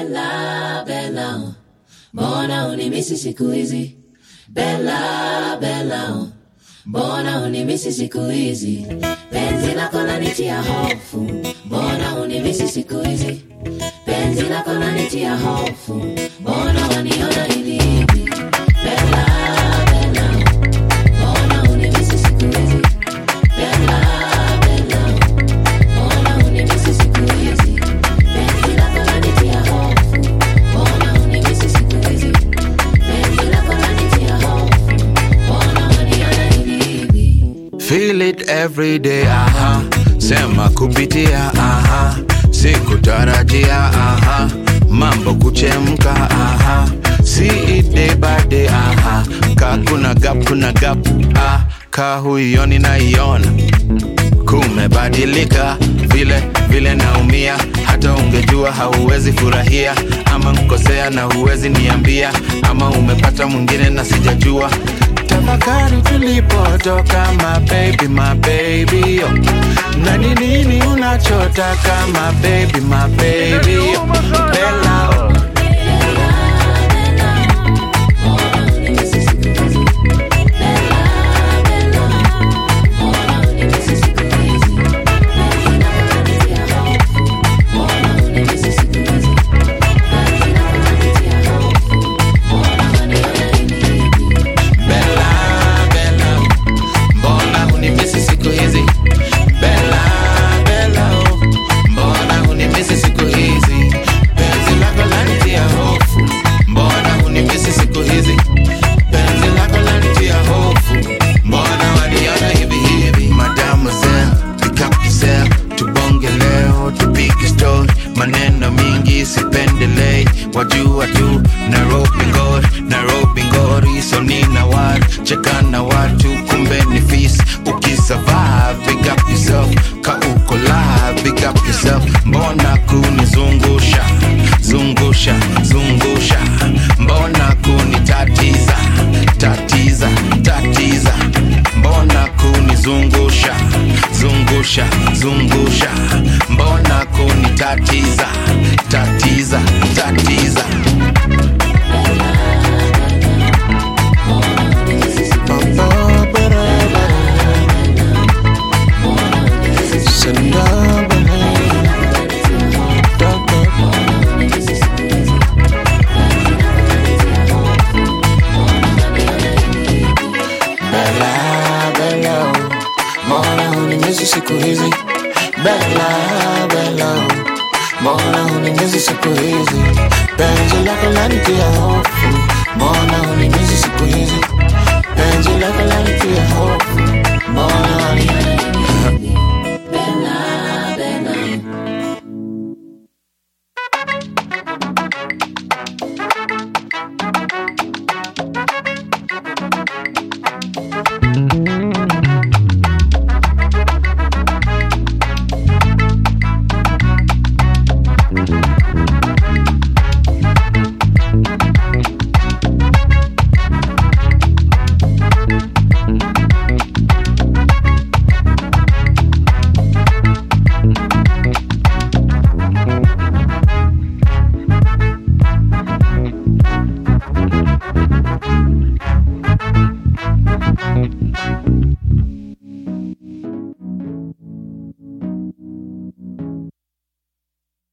Bella, Bella, mbona unimisi siku hizi? Bella, Bella, mbona unimisi siku hizi? Penzi lako lanitia hofu, mbona unimisi siku hizi? Penzi lako lanitia hofu, mbona waniona hivi hivi? Bella, Bella, mbona unimisi siku hizi? Bella, Bella, mbona unimisi siku hizi? Penzi lako lanitia hofu, mbona unimisi siku hizi? Penzi lako lanitia hofu, mbona waniona hivi hivi? Feel it every day, aha. Sema kupitia, aha. Sikutarajia, aha. Mambo kuchemka, aha. See it day by day, aha. Ka kuna gap, kuna gap, ah. Ka huioni naiona kumebadilika vile vile naumia hata ungejua hauwezi furahia ama nkosea na huwezi niambia ama umepata mwingine na sijajua tafakari tulipotoka mabebi mabebi yo na ni nini unachotaka mabebi mabebi yo bela oh. Bella, Bella, mbona hunimisi siku hizi? Bella, Bella, oh, mbona hunimisi siku hizi? Penzi lako lanitia hofu, mbona hunimisi siku hizi? Penzi lako lanitia hofu, mbona waniona hivi hivi? Mademoiselle, pick up yourself, tubonge leo, tupige story, maneno mingi sipendelei, wajua tu Nairobi ngori, Nairobi ngori, so nina watu cheka na watu, kumbe ni fisi. Ukisurvive, big up yourself, ka uko live, big up yourself. Mbona kunizungusha zungusha zungusha, mbona kunitatiza tatiza tatiza, mbona kunizungusha zungusha zungusha, mbona kunitatiza tatiza tatiza. Bella, Bella, oh, mbona hunimisi siku hizi? Bella, Bella, oh, mbona hunimisi siku hizi? Penzi lako lanitia hofu, mbona hunimisi siku hizi?